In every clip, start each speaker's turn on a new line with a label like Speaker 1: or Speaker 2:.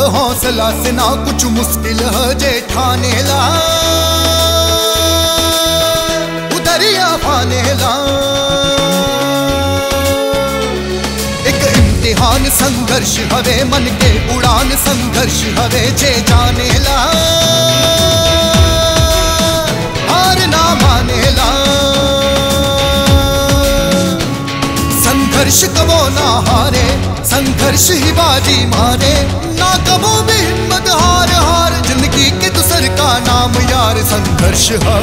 Speaker 1: हौसला से ना कुछ मुश्किल है जे ठाने ला उदरिया पाने ला एक इम्तिहान संघर्ष हवे मन के उड़ान संघर्ष हवे जे जाने ला हार ना माने ला संघर्ष कबो ना हारे संघर्ष ही बाजी मारे ना कबो भी हिम्मत हार हार जिंदगी के दूसर का नाम यार संघर्ष है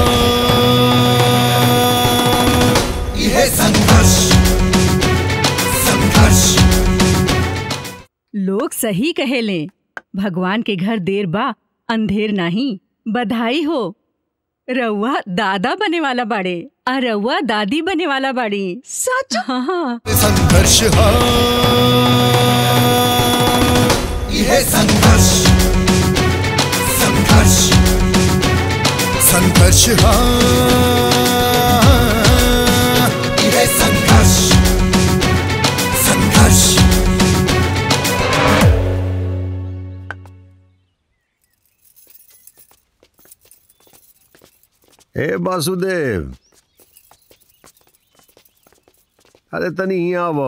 Speaker 1: यह संघर्ष संघर्ष
Speaker 2: लोग सही कहेले भगवान के घर देर बा अंधेर नहीं बधाई हो रउआ दादा बने वाला बाड़े आ रउआ दादी बने वाला बाड़ी सच हाँ
Speaker 1: संघर्ष है यह संघर्ष संघर्ष संघर्ष है यह संघर्ष संघर्ष
Speaker 3: हे वासुदेव अरे तनी यहाँ आवो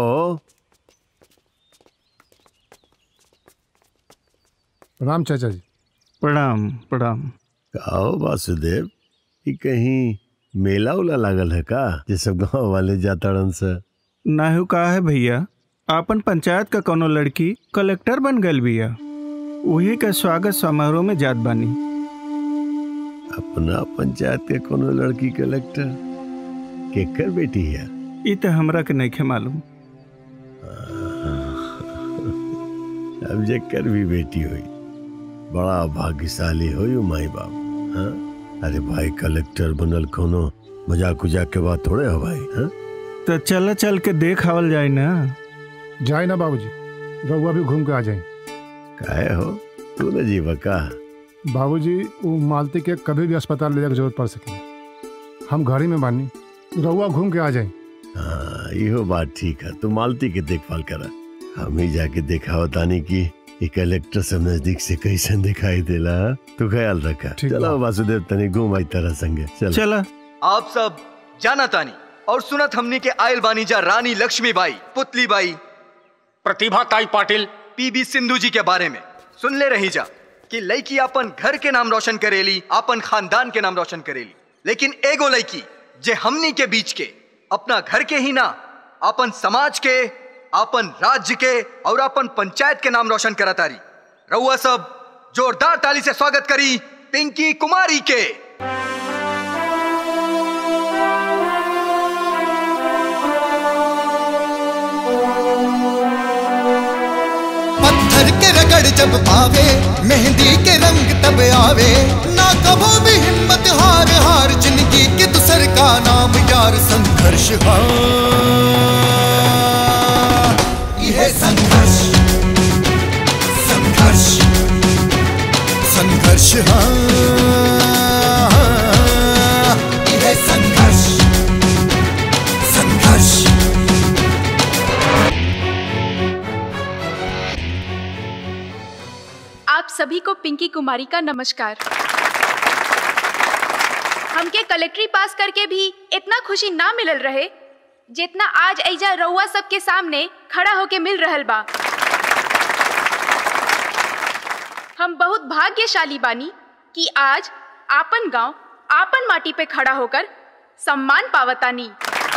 Speaker 4: प्रणाम चाचा जी
Speaker 5: प्रणाम प्रणाम
Speaker 3: आओ वासुदेव कि कहीं मेला उला लागल है का जे सब गांव वाले जाताड़न से
Speaker 5: नाहू का है भैया आपन पंचायत का कोनो लड़की कलेक्टर बन गल बिया वही का स्वागत समारोह में जात बानी
Speaker 3: अपना पंचायत के कोनो लड़की कलेक्टर केकर बेटी है
Speaker 5: ई तो हमरा के नहीं मालूम
Speaker 3: अब जेकर भी बेटी हुई बड़ा भाग्यशाली हुई माई बाप हाँ? अरे भाई कलेक्टर बनल कोनो मजाक उजाक के बात थोड़े हो भाई हाँ?
Speaker 5: तो चल चल के देख आवल जाए ना
Speaker 4: जाए ना बाबूजी रउआ भी घूम के आ जाए
Speaker 3: काहे हो तू न जीवा का
Speaker 4: बाबूजी वो मालती के कभी भी अस्पताल ले जाए के जरूरत पड़ सके हम घर ही में बानी रउआ घूम के आ जाए
Speaker 3: हाँ इहो बात ठीक है तू मालती के देखभाल करा हम ही जाके देखा बतानी की ये कलेक्टर सब नजदीक से कैसे दिखाई देला हाँ? तू ख्याल रखा
Speaker 4: ठीक
Speaker 3: चलो
Speaker 4: बा।
Speaker 3: वासुदेव तनी घूम आई तरह संगे चल
Speaker 5: चला
Speaker 6: आप सब जाना तानी और सुनत हमनी के आयल बानी जा रानी लक्ष्मीबाई पुतली बाई
Speaker 7: प्रतिभा ताई पाटिल
Speaker 6: पीबी सिंधु जी के बारे में सुन ले रही जा कि लड़की अपन घर के नाम रोशन करेली अपन खानदान के नाम रोशन करेली लेकिन एगो लड़की जे हमनी के बीच के अपना घर के ही ना अपन समाज के अपन राज्य के और अपन पंचायत के नाम रोशन करतारी रउआ सब जोरदार ताली से स्वागत करी पिंकी कुमारी के
Speaker 1: पत्थर के रगड़ जब पावे मेहंदी के रंग तब आवे ना कबो भी हिम्मत हार हार जिंदगी के दूसर का नाम यार संघर्ष है यह संघर्ष संघर्ष संघर्ष है यह संघर्ष संघर्ष
Speaker 8: आप सभी को पिंकी कुमारी का नमस्कार हमके कलेक्ट्री पास करके भी इतना खुशी ना मिलल रहे जितना आज ऐजा रउआ सबके सामने खड़ा होके मिल रहल बा हम बहुत भाग्यशाली बानी कि आज आपन गांव आपन माटी पे खड़ा होकर सम्मान पावतानी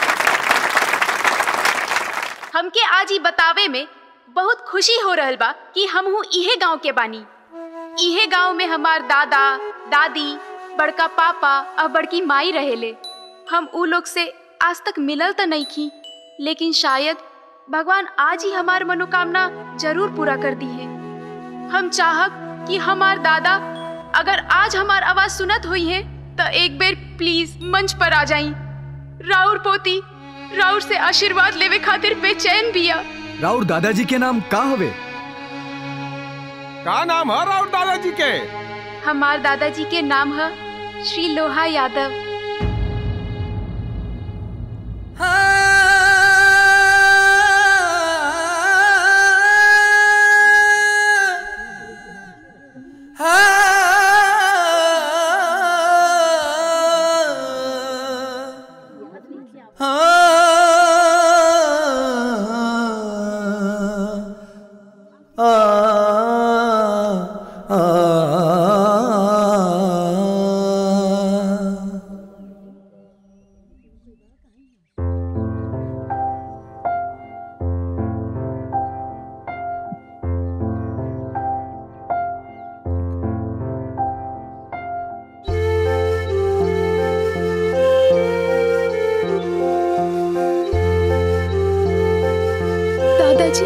Speaker 8: हमके आज ही बतावे में बहुत खुशी हो रहल बा कि हम हूँ इहे गांव के बानी इहे गांव में हमार दादा दादी बड़का पापा और बड़की माई रहेले हम ऊ लोग से आज तक मिलल तो नहीं की लेकिन शायद भगवान आज ही हमार मनोकामना जरूर पूरा कर दी है हम चाहब कि हमार दादा अगर आज हमार आवाज सुनत हुई है तो एक बेर प्लीज मंच पर आ जाई राउर पोती राउर से आशीर्वाद लेवे खातिर बेचैन बिया
Speaker 6: राउर दादाजी के नाम का हवे
Speaker 7: का नाम है राउत दादाजी के
Speaker 8: हमार दादाजी के नाम है श्री लोहा यादव दादाजी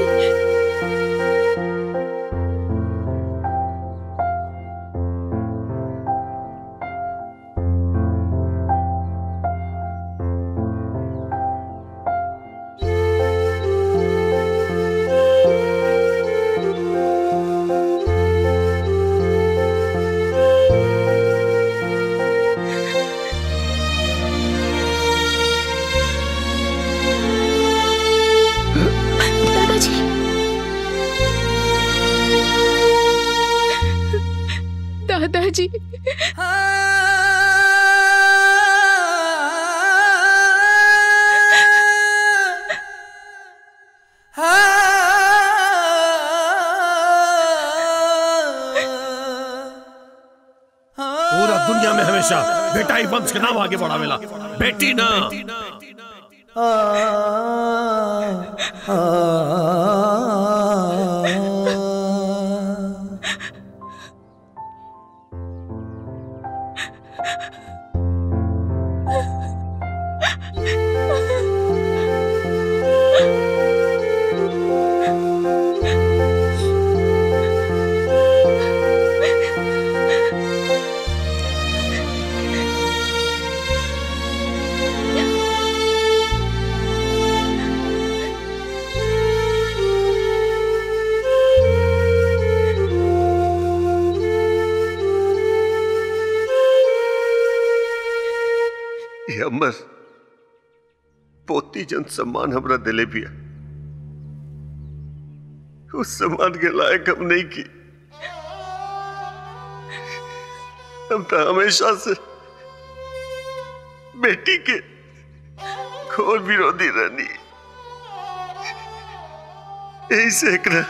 Speaker 8: दादाजी दादाजी
Speaker 3: पूरा दुनिया में हमेशा बेटा ही वंश के नाम आगे बढ़ावेला बेटी ना
Speaker 9: ये अमर पोती जन सम्मान हमरा दिले भी उस सम्मान के लायक हम नहीं की हम तो हमेशा से बेटी के घोर विरोधी रहनी यही से एकरा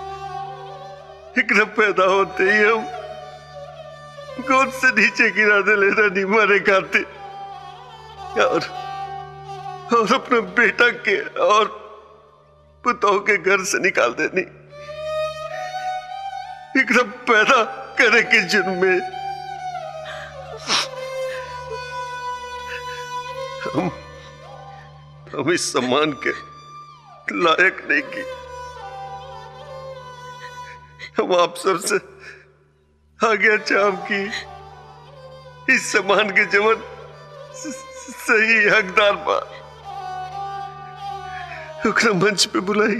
Speaker 9: एकरा पैदा होते ही हम गोद से नीचे गिरा दे ले रहनी मारे खाते और और अपने बेटा के और पुतों के घर से निकाल देनी एकदम पैदा करे के जुर्म में हम हम इस सम्मान के लायक नहीं की हम आप सबसे आगे चाम की इस सम्मान के जमन सही हकदार बा ओकरा मंच पे बुलाई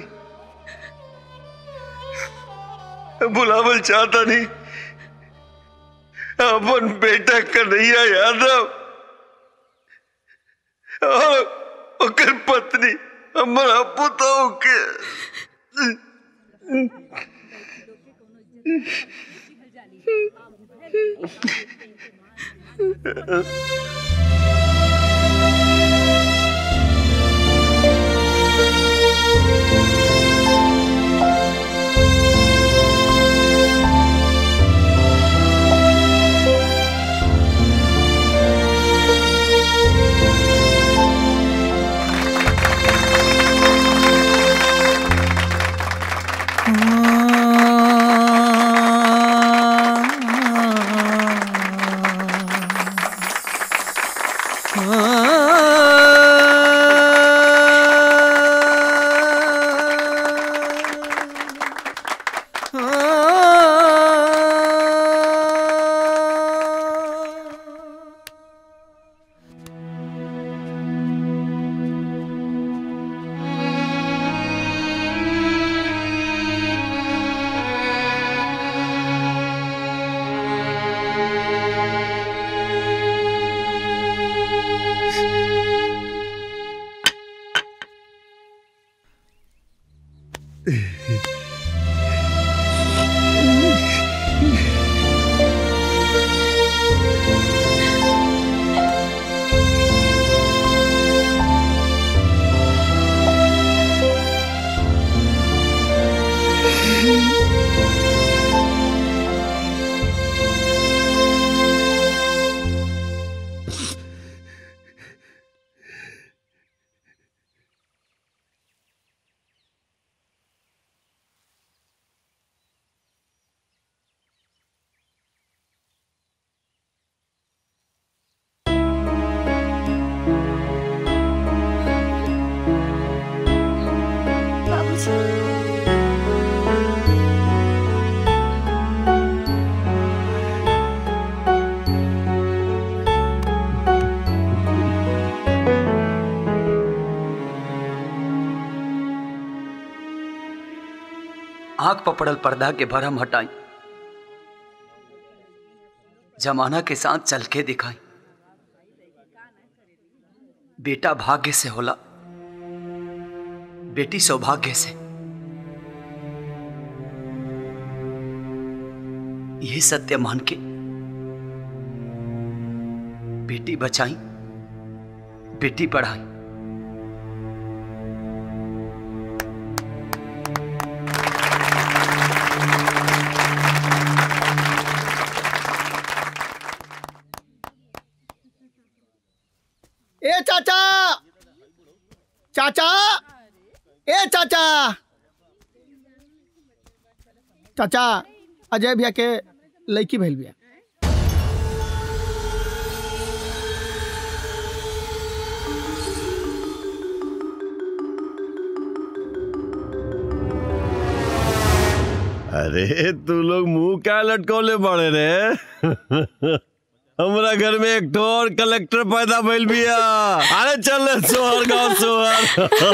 Speaker 9: बुलावल चाहता नहीं अपन बेटा कन्हैया यादव और ओकर पत्नी हमारा पुतोह के
Speaker 6: आंख पर पड़ल पर्दा के भरम हटाई जमाना के साथ चल के दिखाई बेटा भाग्य से होला बेटी सौभाग्य से यही सत्य मान के बेटी बचाई बेटी पढ़ाई
Speaker 10: ए चाचा चाचा ए चाचा चाचा अजय भैया के लड़की भइल बिया
Speaker 3: अरे तू लोग मुंह क्या लटकौले पड़े रे हमरा घर में एक ठो और कलेक्टर पैदा भइल बिया अरे चल सोहर गांव सोहर